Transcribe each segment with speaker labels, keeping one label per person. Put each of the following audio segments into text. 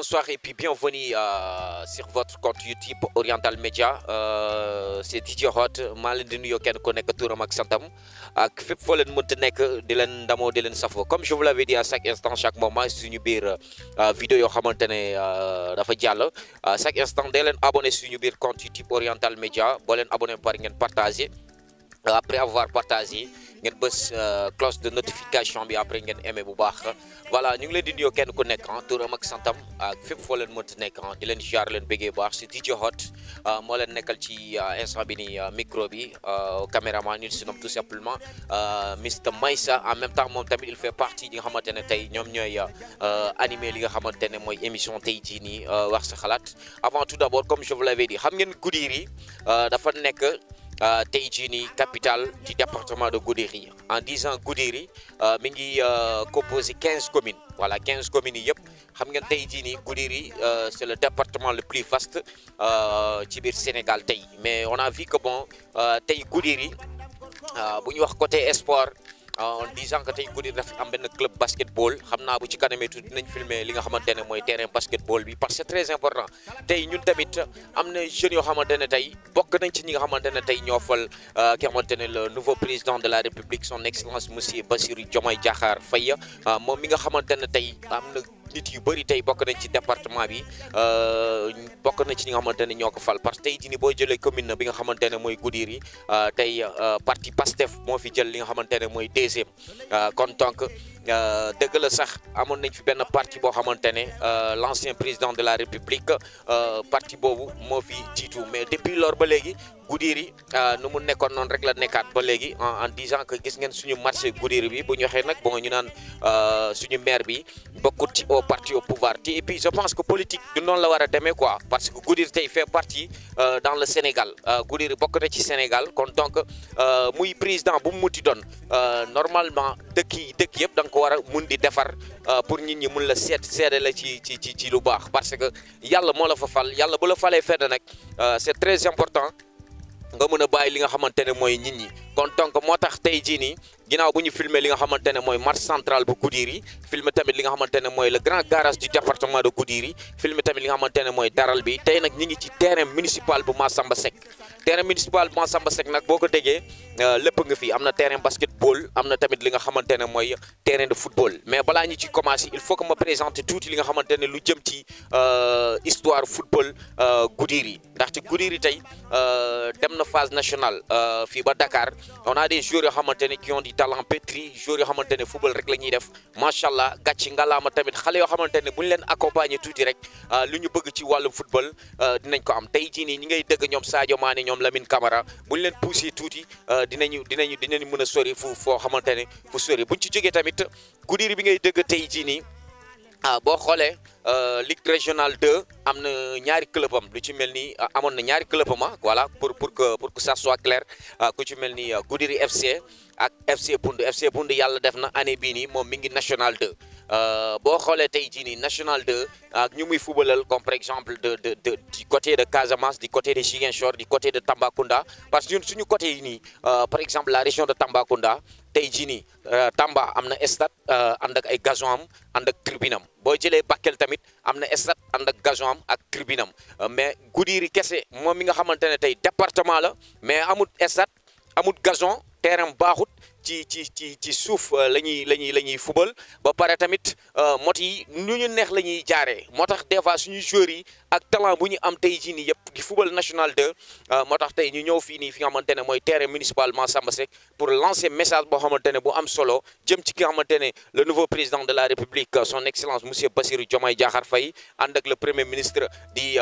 Speaker 1: bonsoir et puis bienvenue euh, sur votre compte YouTube Oriental Média euh, c'est DJ Hot maa leen di nuyoo kenn ku nekk turam ak santam ak fépp foo leen mënti nekk di leen ndamoo di leen safoo comme je vous l'avais dit à chaque instant chaque moment suñu biir vidéo yoo xamante ne dafa jàll chaque instant dee leen abonné suñu biir compte YouTube Oriental Média boo leen abonné par ngeen partagé après avoir partagé ngeen bës cloche de notification bi après ngeen aimé bu baax voilà ñu ngi leen di nuyoo kenn ku nekk ah turam ak santam ak fépp foo leen mënti nekk ah di leen jaar leen bëggee bu baax si DJ Hot moo leen nekkal ci instant bi ni micro bi caméraman il se nomme tout simplement Mr Maïssa en même temps moom tamit il fait partie ñi nga xamante ne tey ñoom ñooy animé li nga xamante ne mooy émission tey jii nii wax sa xalaat avant tout d'abord comme je vous l'avais dit xam ngeen Goudiri dafa nekk. tey jii nii capitale du département de Goudiri en disant Goudiri mi ngi composé quinze communes voilà quinze communes yi yëpp xam ngeen tey jii nii Goudiri c'est le département le plus vaste ci biir Sénégal tey mais on a vu que bon tey Goudiri bu ñu wax côté sport en disant que tey Goudiri dafa am benn club basketball xam naa bu ci kanamee tuuti dinañ filmer li nga xamante ne mooy terrain basketball bi parce que c'est très important tey ñun tamit am na jeunes yoo xamante ne tey bokk nañ ci ñi nga xamante ne tey ñoo fal ki nga xamante ne le nouveau président de la république son excellence monsieur Bassirou Diomaye Diakhar Faye moom mi nga xamante ne tey am na nit yu bëri tey bokk nañ ci département bi bokk na ci ñi nga xamante ne ñoo ko fal parce que tey jii nii boo jëlee commune bi nga xamante ne mooy Goudiri tey parti Pastef moo fi jël li nga xamante ne mooy deuxième kon donc dëgg la sax amoon nañ fi benn parti boo xamante ne l'ancien président de la république parti boobu moo fi jiitu mais depuis lors ba léegi Goudiri nu mu nekkoon noonu rek la nekkaat ba léegi en disant que gis ngeen suñu marché Goudiri bi bu ñu waxee nag bon ñu naan suñu maire bi bokkut ci au parti au pouvoir te et puis je pense que politique du noonu la war a demee quoi parce que Goudiri tey fait partie dans le Sénégal Goudiri bokk na ci Sénégal kon donc muy président bu mu muti doon normalement dëkk yi dëkk yëpp da nga ko war a mun di defar pour nit ñi mun la seet seede la ci ci ci ci lu baax parce que yàlla moo la fa fal yàlla bu la falee fedd nag c'est très important nga mën a bàyyi li nga xamante ne mooy nit ñi kon donc moo tax tey jii nii ginnaaw bu ñu filmer li nga xamante ne mooy marché central bu Goudiri filmer tamit li nga xamante ne mooy le grand garage du département de Goudiri filmer tamit li nga xamante ne mooy daral bi tey nag ñi ngi ci terrain municipal bu Massamba Seck terrain municipal bu Massamba Seck nag boo ko déggee lépp nga fi am na terrain basketball am na tamit li nga xamante ne mooy terrain de football mais balaa ñu ci commencer il faut que ma présenter tuuti li nga xamante ne lu jëm ci histoire football Goudiri ndaxte Goudiri tey dem na phase nationale fii ba Dakar on a des joueurs yoo xamante ne qui ont du talent pétri joueurs yoo xamante ne football rek la ñuy def macha allah gàcci ngalaama tamit xale yoo xamante ne bu ñu leen accompagner tuuti rek lu ñu bëgg ci wàllum football dinañ ko am tey jii nii ñi ngay dëgg ñoom Sadio Mané ñoom Lamine Camara bu ñu leen pousser tuuti dinañu dinañu dinañ mën a sori fu foo xamante ne fu sori buñ ci jógee tamit Goudiri bi ngay dëgg tey jii nii ah boo xoolee ligue régionale 2 am na ñaari club am lu ci mel ni amoon na ñaari club am voilà pour pour que pour que ça soit clair ku ci mel ni Goudiri FC ak FC Pound FC Pound yàlla def na année bii nii moom mi ngi national 2 boo xoolee tey jii nii national 2 ak ñu muy fubalal comme par exemple de de de du côté de Casamance du côté de Ziguinchor du côté de Tambacounda parce que ñun suñu côté yi nii par exemple la région de Tambacounda tey jii nii Tamba am na stade ànd ak ay gazon am ànd ak tribune am boo jëlee Bakel tamit am na stade ànd ak gazon am ak tribune am mais Goudiri kese moom mi nga xamante ne tey département la mais amut stade amut gazon terrain baaxut ci ci ci ci suuf la ñuy la ñuy la ñuy fubal ba pare tamit mot yi nu ñu neex la ñuy jaaree moo tax des fois suñu joueurs yi ak talent bu ñu am tey jii nii yëpp di fubal national 2 moo tax tey ñu ñëw fii nii fi nga xamante ne mooy terrain municipal Massamba Seck pour lancer message boo xamante ne bu am solo jëm ci ki nga xamante ne le nouveau président de la république son excellence monsieur Bassirou Diomaye Diakhar Faye ànd ak le premier ministre di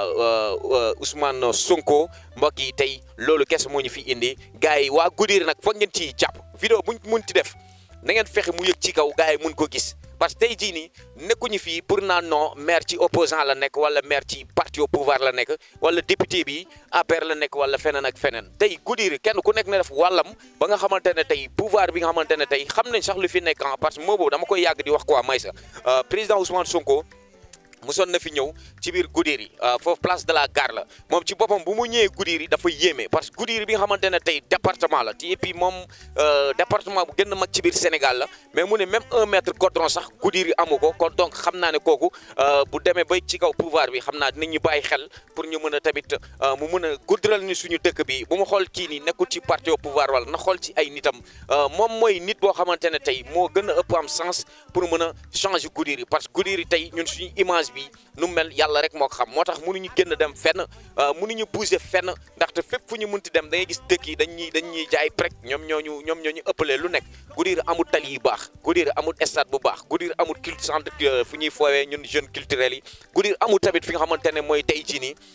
Speaker 1: Ousmane Sonko mbokk yi tey loolu kese moo ñu fi indi gars yi waa Goudiri nag foog ngeen ciy jàpp. vidéo buñ mun ti def na ngeen fexe mu yëg ci kaw gars yi mun ko gis parce que tey jii nii nekkuñu fii pour naan non maire ci opposant la nekk wala maire ci parti au pouvoir la nekk wala député bi APR la nekk wala feneen ak feneen tey Goudiri kenn ku nekk na def wàllam ba nga xamante ne tey pouvoir bi nga xamante ne tey xam nañ sax lu fi nekk parce que moo boobu dama koy yàgg di wax quoi may sa président Ousmane Sonko musoon na fi ñëw ci biir Goudiri foofu place de la gare la moom ci boppam bu mu ñëwee Goudiri dafa yéeme parce que Goudiri bi nga xamante ne tey département la te et puis moom département bu gën a mag ci biir Sénégal la mais mu ne même un mètre goudron sax Goudiri amu ko kon donc xam naa ne kooku bu demee ba ci kaw pouvoir bi xam naa dinañ ñu bàyyi xel pour ñu mën a tamit mu mën a guddiral ni suñu dëkk bi bu mu xool kii nii nekkul ci parti au pouvoir wala na xool ci ay nitam moom mooy nit boo xamante ne tey moo gën a ëpp am sens pour mën a changer Goudiri parce que Goudiri tey ñun suñu image bi nu mel yàlla rek moo ko xam moo tax mënuñu génn dem fenn mënuñu bouger fenn ndaxte fépp fu ñu munti dem da ngay gis dëkk yi dañuy dañuy jaay prek ñoom ñooñu ñoom ñoo ñu ëppalee lu nekk Goudiri amul tali yu baax Goudiri amul stade bu baax Goudiri amul culte centre fu ñuy foowee ñun jeunes culturels yi Goudiri amul tamit fi nga xamante ne mooy tey jii nii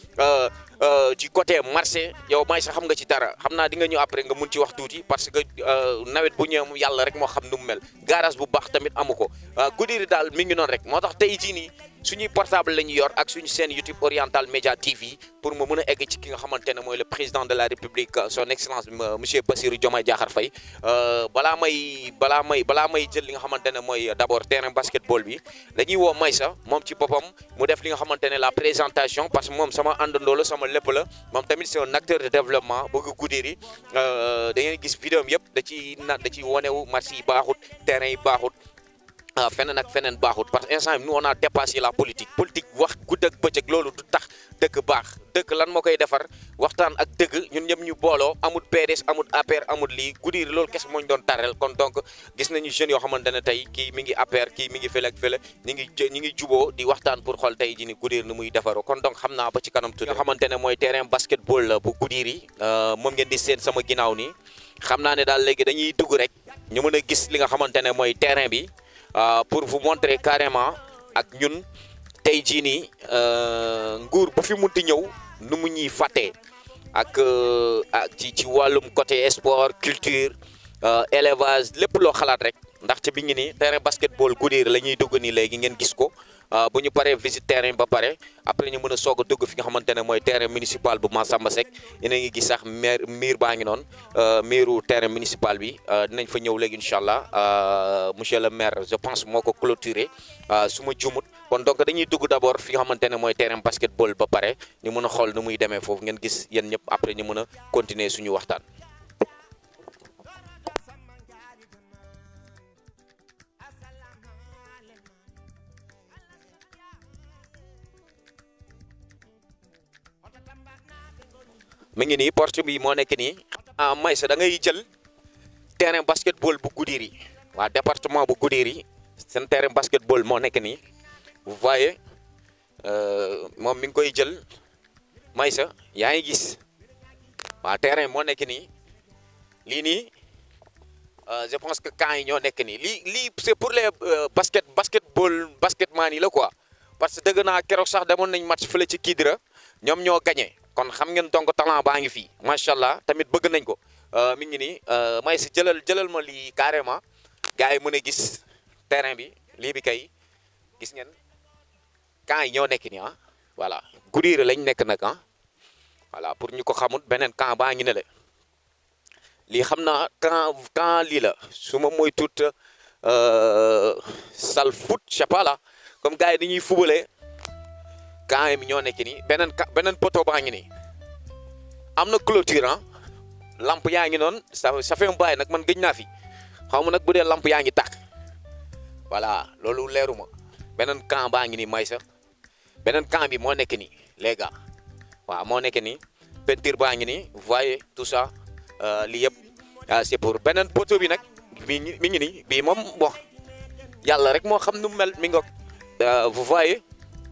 Speaker 1: ci côté marché yow may sax xam nga ci dara xam naa di nga ñëw après nga mun ci wax tuuti parce que nawet bu ñëwee yàlla rek moo xam nu mu mel garage bu baax tamit amu ko Goudiri daal mi ngi noonu rek moo tax tey jii nii suñuy portable la ñu yor ak suñu seen YouTube Oriental Média TV pour mu mën a egg ci ki nga xamante ne mooy le président de la République son excellence monsieur Bassirou Diomaye Diakhar Faye balaa may balaa may balaa may jël li nga xamante ne mooy d' abord terrain basketball bi dañuy woo Maysa moom ci boppam mu def li nga xamante ne la présentation parce que moom sama àndandoo la sama lépp la moom tamit c'est un acteur de développement bëgg Goudiri da ngeen gis vidéo yëpp da ciy na da ciy wonewu marché yi baaxut terrain yi baaxut feneen ak feneen baaxut parce que instant bi nous on a dépassé la politique politique wax gudd ak bëccëg loolu du tax dëkk baax dëkk lan moo koy defar waxtaan ak dëgg ñun ñëpp ñu booloo amul PDS amul APR amul lii Goudiri loolu kese moo ñu doon tarrel kon donc gis nañu jeunes yoo xamante ne tey kii mi ngi APR kii mi ngi fële ak fële ñi ngi ñi ngi juboo di waxtaan pour xool tey ji ni Goudiri ni muy defaroo kon donc xam naa ba ci kanam tuuti nga xamante ne mooy terrain basketball la bu Goudiri moom ngeen di seen sama ginnaaw nii xam naa ne daal léegi dañuy dugg rek ñu mën a gis li nga xamante ne mooy terrain bi pour vous montrer carrément ak ñun tey jii nii nguur bu fi munti ñëw nu mu ñuy fàttee ak ak ci ci wàllum côté sport culture élevage lépp loo xalaat rek ndaxte bi ngi nii terrain basketball Goudiri la ñuy dugg nii léegi ngeen gis ko bu ñu paree visite terrain ba pare après ñu mën a soog a dugg fi nga xamante ne mooy terrain municipal bu Massamba Seck yéen a ngi gis sax maire miir baa ngi noonu miiru terrain municipal bi dinañ fa ñëw léegi incha allah monsieur le maire je pense moo ko clôturé su ma jumut kon donc dañuy dugg d' abord fi nga xamante ne mooy terrain basketball ba pare ñu mën a xool nu muy demee foofu ngeen gis yéen ñëpp après ñu mën a continuer suñu waxtaan. mi ngi nii porte bi moo nekk nii ah Maysa da ngay jël terrain basketball bu Goudiri waa département bu Goudiri seen terrain basketball moo nekk nii vous voyez moom mi ngi koy jël Maysa yaa ngi gis waa terrain moo nekk nii lii nii je pense que camps yi ñoo nekk nii lii lii c'est pour les basket basketball basketman yi la quoi parce que dëgg naa keroog sax demoon nañ match fële ci Kidira ñoom ñoo gagné. kon xam ngeen donc talent baa ngi fii macha allah tamit bëgg nañ ko mi ngi nii may si jëlal jëlal ma lii carrément gars yi mën a gis terrain bi lii bi kay gis ngeen camp yi ñoo nekk nii ah voilà Goudiri lañ nekk nag ah voilà pour ñu ko xamul beneen camp baa ngi ne le lii xam naa camp camp lii la su ma mooy tuut sal foot je sais pas là comme gars yi dañuy fubalee camp mi ñoo nekk nii beneen ka beneen poteau baa ngi nii am na clôture ah lamp yaa ngi noonu ça ça fait un bail nag man gëj naa fi xaw ma nag bu dee lamp yaa ngi tàkk voilà loolu leeruma beneen camp baa ngi nii may sa beneen camp bi moo nekk nii les gars waaw moo nekk nii peinture baa ngi nii vous voyez tout ça lii yëpp c'est pour beneen poteau bi nag mi ngi mi ngi nii bii moom bon yàlla rek moo xam nu mu mel mi ngoog vous voyez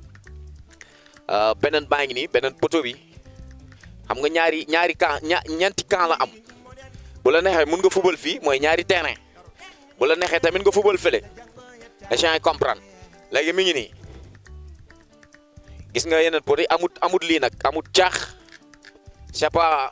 Speaker 1: beneen baa ngi nii beneen poteau bi xam nga ñaari ñaari camp ña ñeenti camp la am bu la neexee mun nga fubal fii mooy ñaari terrain bu la neexee tamit nga fubal fële échange comprendre léegi mi ngi nii gis nga yeneen poteau yi amut amut lii nag amut caax c'est pas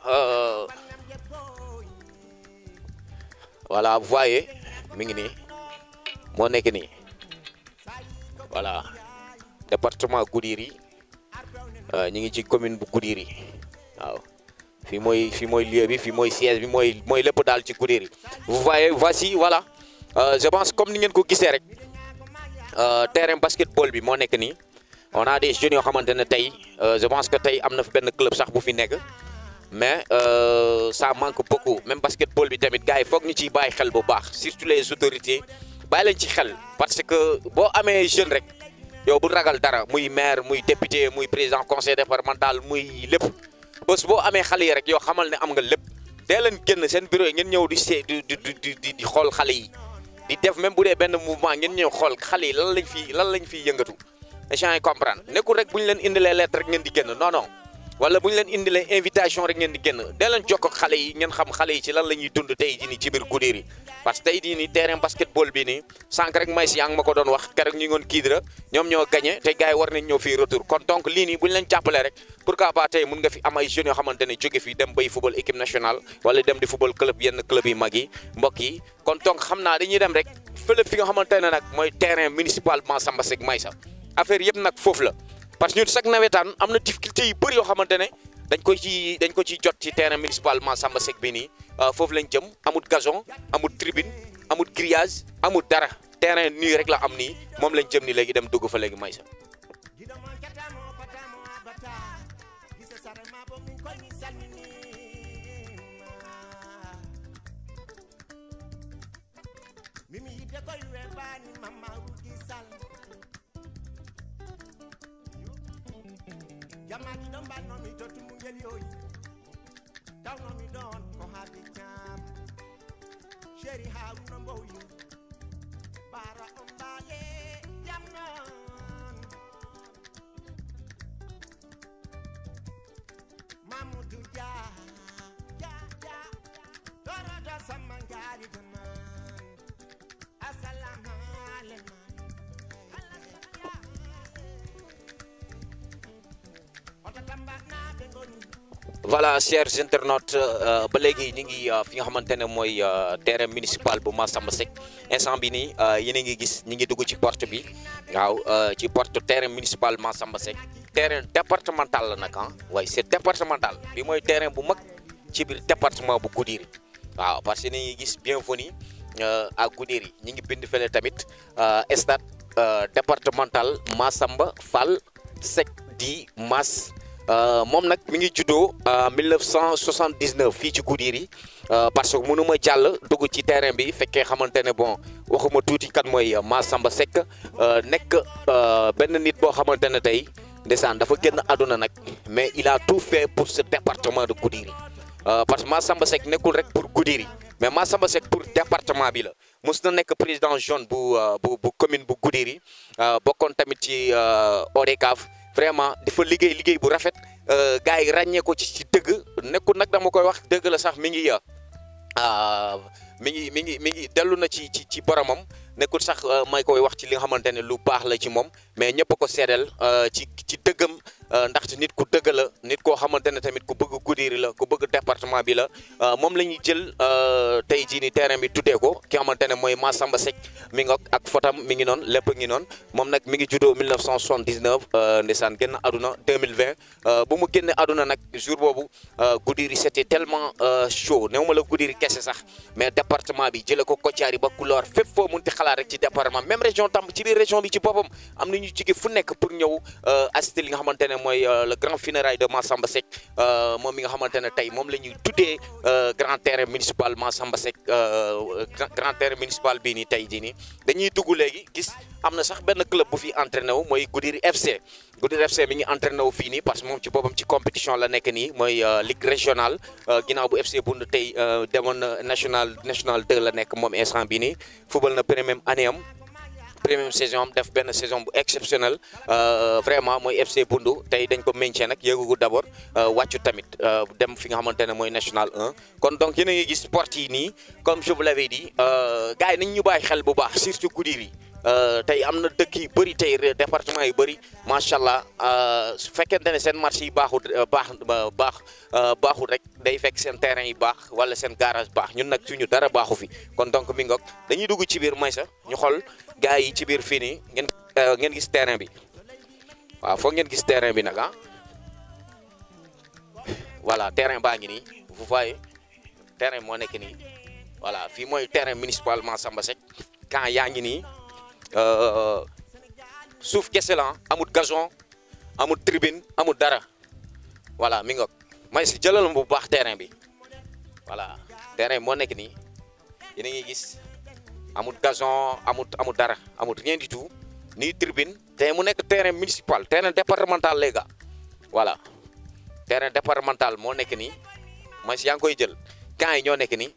Speaker 1: voilà vous voyez mi ngi nii moo nekk nii voilà département Goudiri ñu ngi ci commune bu Goudiri waaw fii mooy fii mooy lieu bi fii mooy siège bi mooy mooy lépp daal ci Goudiri vous voyez voici voilà je pense comme ni ngeen ko gisee rek terrain basketball bi moo nekk nii on a des jeunes yoo xamante ne tey je pense que tey am na fi benn club sax bu fi nekk mais ça manque beaucoup même basketball bi tamit gars yi foog ñu ciy bàyyi xel bu baax surtout les autorités bàyyi leen ci xel parce que boo amee jeune rek yow bu ragal dara muy maire muy député muy président conseil départemental muy lépp bés boo amee xale yi rek yow xamal ne am nga lépp dee leen génn seen bureau yi ngeen ñëw di see di di di di xool xale yi di def même bu dee benn mouvement ngeen ñëw xool xale yi lan lañ fi lan lañ fiy yëngatu échange yi comprendre nekkul rek bu ñu leen indilee lettre rek ngeen di génn non non wala bu ñu leen indilee invitation rek ngeen di génn dee leen jokk ak xale yi ngeen xam xale yi ci lan la ñuy dund tey jii nii ci biir Goudiry parce que tey jii nii terrain basketball bi nii sànq rek may si yaa ngi ma ko doon wax keroog ñu ngi woon Kidira ñoom ñoo gagné te gars yi war nañ ñëw fii retour kon donc lii nii bu ñu leen jàppalee rek pourquoi pas tey mun nga fi am ay jeunes yoo xamante ne jóge fii dem bay football équipe nationale wala dem di football club yenn club yi mag yi mbokk yi kon donc xam naa dañuy dem rek fële fi nga xamante ne nag mooy terrain municipal Massamba Seck Maysa affaire yëpp nag foofu la parce que ñun chaque nawetaan am na difficulté yu bëri yoo xamante ne dañ ko ci dañ ko ciy jot ci terrain municipal Massamba Seck bi nii foofu lañ jëm amut gazon amut tribune amut grillage amut dara terrain nii rek la am nii moom lañ jëm ni léegi dem dugg fa léegi Maysa
Speaker 2: mimi yidde koye weɓani mamma rugi sall jammaji ɗon mbannomi to tumugel yoyi tawnomi ɗon ko haaɓe ñaam chéri haruna mbowyo bara on mbaale jam noon mamoudou dia dia dia torodo samma jaari gaman assalamu aleykum oto tambaɗnaɓe goni
Speaker 1: voilà chers internautes ba léegi ñu ngi fi nga xamante ne mooy terrain municipal bu Massamba Seck instant bi nii yéen a ngi gis ñu ngi dugg ci porte bi waaw ci porte terrain municipal Massamba Seck terrain départemental la nag ah waaye c'est départemental bi mooy terrain bu mag ci biir département bu Goudiry waaw parce que ni ngi gis bienvenue à Goudiry ñi ngi bind fële tamit stade départemental Massamba Fall Seck di Mass moom nag mi ngi juddoo 1979 fii ci Goudiry parce que mënu ma jàll dugg ci terrain bi fekkee xamante ne bon waxuma tuuti kan mooy Massamba Seck nekk benn nit boo xamante ne tey ndeysaan dafa génn àdduna nag mais il a tout fait pour ce département de Goudiry parce que Massamba Seck nekkul rek pour Goudiry mais Massamba Seck pour département bi la mos na nekk président jeune bu bu bu commune bu Goudiry bokkoon tamit ci ODCAV vraiment dafa liggéey liggéey bu rafet gars yi ràññee ko ci ci dëgg nekkul nag dama koy wax dëgg la sax mi ngi mi ngi mi ngi mi ngi dellu na ci ci ci boromam nekkul sax may koy wax ci li nga xamante ne lu baax la ci moom mais ñëpp ko seedeel ci ci dëggam ndaxte nit ku dëgg la nit koo xamante ne tamit ku bëgg Goudiry la ku bëgg département bi la moom la ñuy jël tey jii ni terrain bi tuddee ko ki nga xamante ne mooy Massamba Seck mi ngi ak fotam mi ngi noonu lépp ngi noonu moom nag mi ngi juddoo 1979 ndeysaan génn àdduna 2020 bu mu génne àdduna nag jour boobu Goudiry c'était tellement chaud néew ma la Goudiry kese sax mais département bi jëlee ko Kotiari ba Kulor fépp foo munti xalaat rek ci département même région tam ci biir région bi ci boppam am na ñu jóge fu nekk pour ñëw assister li nga xamante ne mooy le grand funérailles de Massamba Seck moom mi nga xamante ne tey moom la ñuy tuddee grand terrain municipal Massamba Seck grand terrain municipal bii nii tey jii nii dañuy dugg léegi gis am na sax benn club bu fi entraîné wu mooy Goudiry FC Goudiry FC mi ngi entraîné wu fii nii parce que moom ci boppam ci compétition la nekk nii mooy ligue régionale ginnaaw bu FC Bund tey demoon national national 2 la nekk moom instant bii nii football na première année am première saison am def benn saison bu exceptionnel vraiment mooy FC Bundu tey dañ ko maintien nag yéegugu d'abord wàccu tamit dem fi nga xamante ne mooy national 1 kon donc yéen a ngi gis sport yi nii comme je vous l'avais dit gars yi nañ ñu bàyyi xel bu baax surtout Goudiry tey am na dëkk yu bëri tey département yu bëri macha allah su fekkente ne seen marché yi baaxul baax baax baaxul rek day fekk seen terrain yi baax wala seen garage baax ñun nag suñu dara baaxu fi kon donc mi ngoog dañuy dugg ci biir Maysa ñu xool gars yi ci biir fii nii ngeen ngeen gis terrain bi waaw foog ngeen gis terrain bi nag ah voilà terrain baa ngi nii vous voyez terrain moo nekk nii voilà fii mooy terrain municipal Massamba Seck camp yaa ngi nii suuf kese la amut gazon amut tribune amut dara voilà mi ngoog may si jëlal bu baax terrain bi voilà terrain moo nekk nii yéen a ngi gis amut gazon amut amut dara amut rien du tout ni tribune te mu nekk terrain municipal terrain départemental les gars voilà terrain départemental moo nekk nii may si yaa ngi koy jël camps yi ñoo nekk nii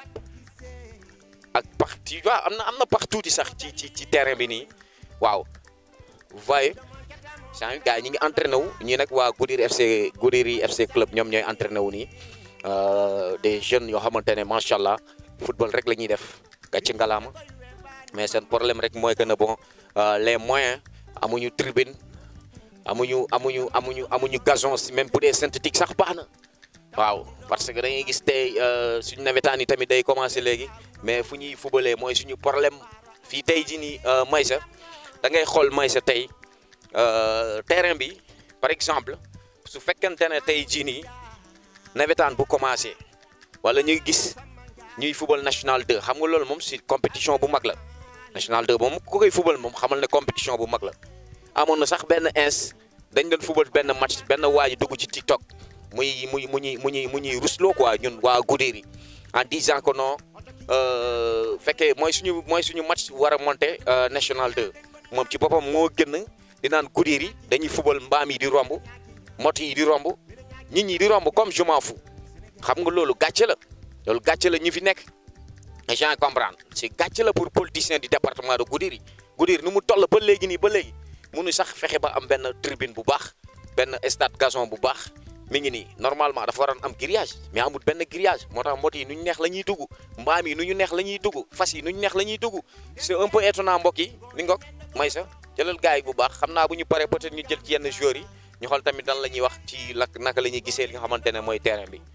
Speaker 1: ak pax tu vois am na am na pax tuuti sax ci ci ci terrain bi nii waaw vous voyez saa gars yi ñu ngi entraîné wu ñii nag waa Goudir FC Goudiri FC club ñoom ñooy entraîné wu nii des jeunes yoo xamante ne macha allah football rek la ñuy def gàcce ngalaama mais seen problème rek mooy que ne bon les moyens amuñu tribune amuñu amuñu amuñu amuñu gazon si même bu dee synthétique sax baax na waaw parce que dañuy gis tey suñu nawetaan yi tamit day commencé léegi mais fu ñuy fubalee mooy suñu problème fii tey jii nii Maysa da ngay xool Maysa tey terrain bi par exemple su fekkente ne tey jii nii nawetaan bu commencé wala ñuy gis ñuy fubal national 2 xam nga loolu moom si compétition bu mag la national 2 moom ku koy fubal moom xamal ne compétition bu mag la amoon na sax benn ins dañ doon fubal benn match benn waa ji dugg ci TikTok muy muy mu ñuy mu ñuy mu ñuy rusloo quoi ñun waa Goudiri en disant que non fekkee mooy suñu mooy suñu match war a monter national 2 moom ci boppam moo gën di naan Goudiri dañuy fubal mbaam yi di romb moto yi di romb nit ñi di romb comme je m'en fous xam nga loolu gàcce la loolu gàcce la ñu fi nekk gens comprendre c'est gàcce la pour politicien du département de Goudiri Goudiri nu mu toll ba léegi nii ba léegi munu sax fexe ba am benn tribune bu baax benn stade gazon bu baax mi ngi nii normalement dafa waroon am grillage mais amul benn grillage moo tax moto yi nu ñu neex la ñuy dugg mbaam yi nu ñu neex la ñuy dugg fas yi nu ñu neex la ñuy dugg c'est un peu étonnant mbokk yi li ngoog may sa jëlal gars yi bu baax xam naa bu ñu paree peut-être ñu jël ci yenn joueurs yi ñu xool tamit dan la ñuy wax ci lak naka la ñuy gisee li nga xamante ne mooy terrain bi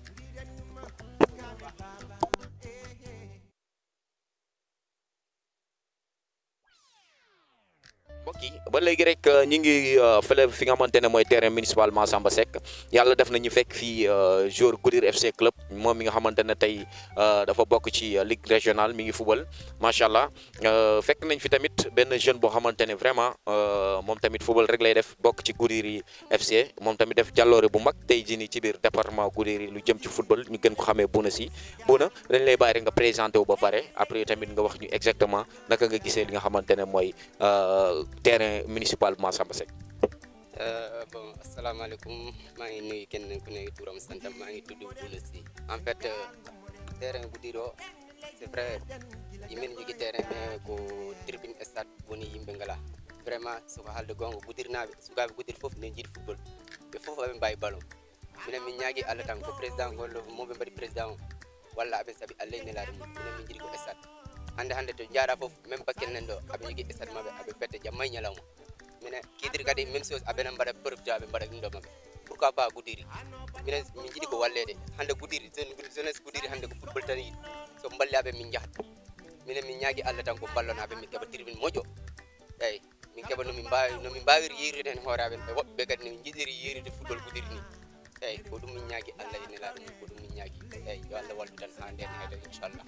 Speaker 1: mbokk yi ba léegi rek ñu ngi fële fi nga xamante ne mooy terrain municipal Massamba Seck yàlla def na ñu fekk fii joueur Goudir FC club moom mi nga xamante ne tey dafa bokk ci ligue régionale mi ngi fubal macha allah fekk nañ fi tamit benn jeune boo xamante ne vraiment moom tamit fubal rek lay def bokk ci Goudir FC moom tamit def jàlloore bu mag tey jii nii ci biir département Goudir lu jëm ci football ñu gën ko xamee Bouna si Bouna dañ lay bàyyi rek nga présenté wu ba pare après tamit nga wax ñu exactement naka nga gisee li nga xamante ne mooy. terrain municipal Massamba Seck.
Speaker 3: bon asalaamaaleykum maa ngi nuyu kenn ku ne turam santam maa ngi tudd Bouna Sy en fait terrain Goudiro c'est vrai yimin jogi terrain mais ko tribune stade woni yimɓe ngala vraiment soko haalde gonga Goudirnaɓe sukaɓe Goudir foof ne jiiɗi football ɓe foof aɓe mbawi ballon minen min ñaagui Allah tan ko président gollo moɓe mbaɗi président o walla aɓe saabi Allah e nelaɗo mum minen min jiiɗi ko stade hande hande to jaaɗa foof même bakkel nan ɗo aɓe jogui stade maɓɓe aɓe pette jamma e ñalawma minen kidiri kadi même chose aɓenen mbaɗa profité aɓe mbaɗa ɗum ɗo maɓɓe pourquoi pas Goudiri minen min jiiɗi ko wallede hande Goudiri jeunesse Goudiri hande ko football tan yiɗi so balliaɓe min jahat minen min ñaagui Allah tan ko ballonaɓe min keeɓa tribune moƴƴo eyyi min keeɓa nomin mbawi nomin mbawiri yeyride hen hoore aɓen ɓe woɓɓe kadi nomin jiɗiri yeyride football Goudiri ni eyyi ko ɗum min ñaagui Allah e nelaɗo mum ko ɗum min ñaagui eyyi yo Allah wallu tan ha nden heeɗo inchallah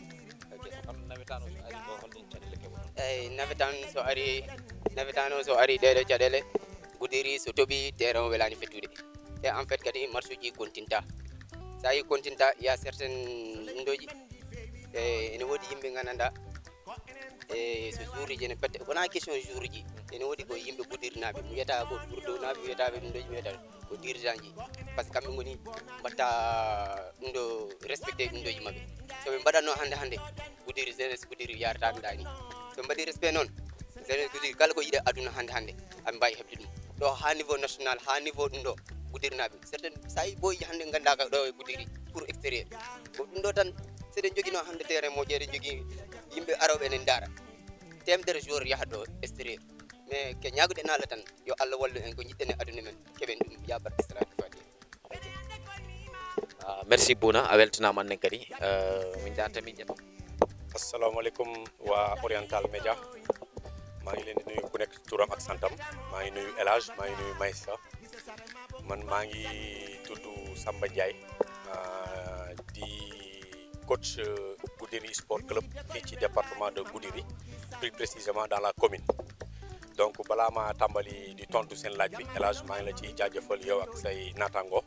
Speaker 3: eyyi nawetan so ari nawetan o so ari ɗeɗo caɗele Goudiri so tooɓi terrain o welani fettude e en fait kadi marche uji continta sa yi continta ya certain ndoji e ene woodi yimɓe gandanɗa e so jour uji ene pette wona question jour uji ene woodi ko yimɓe Goudirnaɓe mi wiyata ko ɓurdonaɓe mi wiyataɓe ɗum ɗoji mi wiyata ko dirigeant ji par ce que kamɓe goni mbatta ɗum ɗo respecté ɗum ɗoji mabɓe soɓe mbaɗatno hande hande Goudiri jeunesse Goudiri yarataɓe ɗani so mbaɗi respect noon jeunesse Goudiri kala ko yiɗe aduna hande hande aɓe mbawi heɓde ɗum ɗo ha niveau national ha niveau ɗum ɗo Goudirnaɓe certain sa yi boyi hande gandaka ɗo e Goudiri pour extérieur ko ɗum ɗo tan seɗen joguino hande terrain moƴƴo eɗen jogui yimɓe aroɓe enen daara temedere jour yahat ɗo extérieur mais ke ñaguɗen Allah tan yo Allah wallu en ko jiɗɗen e aduna men keɓen ɗum yabar salatu fatiha
Speaker 1: merci Bouna a weltanama annen kadi min jata min ƴetta
Speaker 4: assalamu aleykum wa oriental média maa ngi leen di nuyu ku nekk turam ak santam maa ngi nuyu El Hadj maa ngi nuyu Maïssa man maa ngi tudd Samba Ndiaye di coach Goudiri Sport Club fii ci département de Goudiri plus précisément dans la commune donc balaa ma tàmbali di tontu seen laaj bi El Hadj maa ngi la ciy jaajëfal yow ak say naataango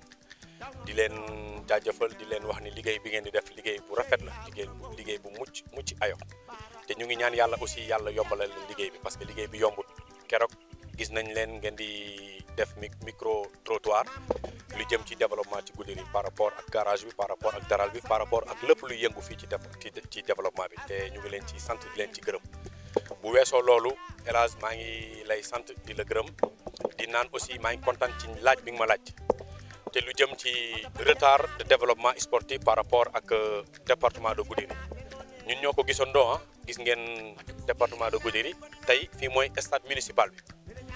Speaker 4: di leen jaajëfal di leen wax ni liggéey bi ngeen di def liggéey bu rafet la liggéey bu liggéey bu mucc mucc ayo te ñu ngi ñaan yàlla aussi yàlla yombalal leen liggéey bi parce que liggéey bi yombut keroog gis nañ leen ngeen di def micro trottoir lu jëm ci développement ci Goudiri par rapport ak garage bi par rapport ak daral bi par rapport ak lépp luy yëngu fii ci ci développement bi te ñu ngi leen ci sant di leen ci gërëm bu weesoo loolu El Hadj maa ngi lay sant di la gërëm di naan aussi maa ngi kontaan ci laaj bi nga ma laaj te lu jëm ci retard de développement sportif par rapport ak département de Goudiri ñun ñoo ko gisandoo ah gis ngeen département de Goudiri tey fii mooy stade municipal bi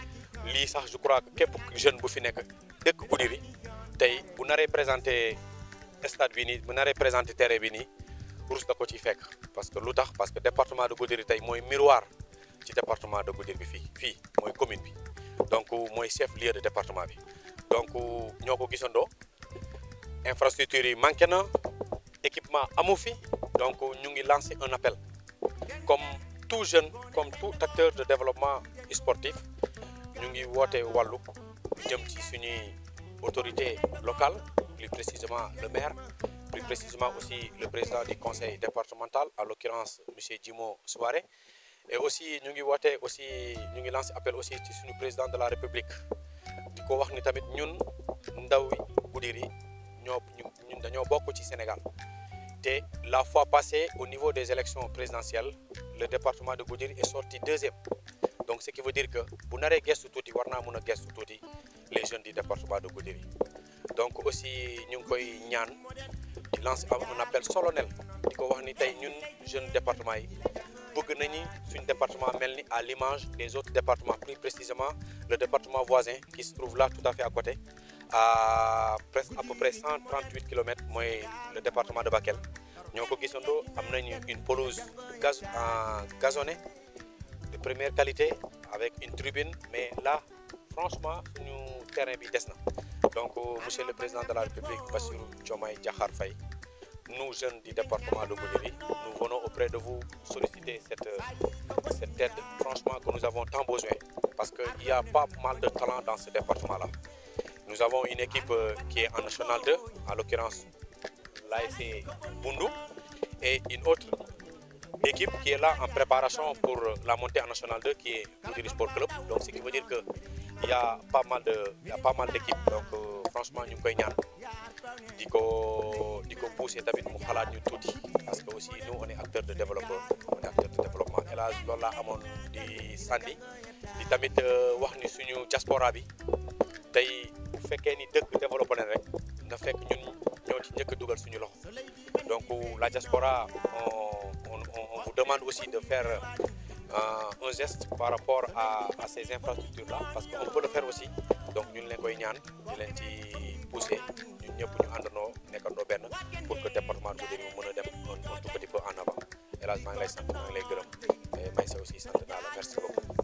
Speaker 4: lii sax je crois que képp jeune bu fi nekk dëkk Goudiri tey bu naree présenté stade bi nii bu naree présenté terrain bi nii rus da ko ciy fekk parce que lu tax parce que département de Goudiri tey mooy miroir ci département de Goudiri bi fii fii mooy commune bi donc mooy chef lieu de département bi donc ñoo ko gisandoo infrastructure yi manqué na équipement amu fi donc ñu ngi lancé un appel comme tout jeune comme tout acteur de développement sportif ñu ngi woote wàllu jëm ci suñuy autorité locale plus précisément le maire plus précisément aussi le président du conseil départemental en l'occurrence monsieur Djimo Souaré et aussi ñu ngi woote aussi ñu ngi lancé appel aussi ci suñu président de la république di ko wax ni tamit ñun ndaw Goudiri ñoo ñun dañoo bokk ci Sénégal te la fois passée au niveau des élections présidentielles le département de Goudiri est sorti deuxième donc ce qui veut dire que bu naree gestu tuuti war naa mën a gestu tuuti les jeunes du département de Goudiri donc aussi ñu ngi koy ñaan di lancer un appel solennel di ko wax ni tey ñun jeunes département yi bëgg nañu suñ département mel ni à l'image des autres départements plus précisément le département voisin qui se trouve là tout à fait à côté à presque à peu près 138 kilomètres mooy le département de Bakel ñoo ko gisandoo am nañu une pelouse gaz en gazonnée de première qualité avec une tribune mais là franchement suñu terrain bi des na donc monsieur le président de la République Bassirou Diomaye Diakhar Faye nous jeunes du département de Goudiri nous venons auprès de vous solliciter cette cette aide franchement que nous avons tant besoin parce que il y a pas mal de talent dans ce département là nous avons une équipe qui est en national 2 en l'occurrence l'ASC Bundu et une autre équipe qui est là en préparation pour la montée en national 2 qui est Goudiri Sport Club donc ce qui veut dire que il y a pas mal de il y a pas mal d'équipes donc euh, franchement ñu ngi koy ñaan di ko di ko pousser tamit mu xalaat ñu tuuti parce que aussi nous on est acteur de développement on est acteur de développement et là loolu laa amoon di sànni di tamit wax ni suñu diaspora bi tey bu fekkee ni dëkk développé na rek na fekk ñun ñoo ci njëkk a dugal suñu loxo donc la diaspora on on on vous demande aussi de faire euh, un geste par rapport à à ces infrastructures là parce que on peut le faire aussi donc ñun leen koy ñaan di leen ci pousser ñun ñëpp ñu àndandoo nekkandoo benn pour que département de Goudiri mu mën a dem un tout petit peu en avant El Hadj maa ngi lay sant maa ngi lay gërëm mais may sa aussi sant naa la merci beaucoup.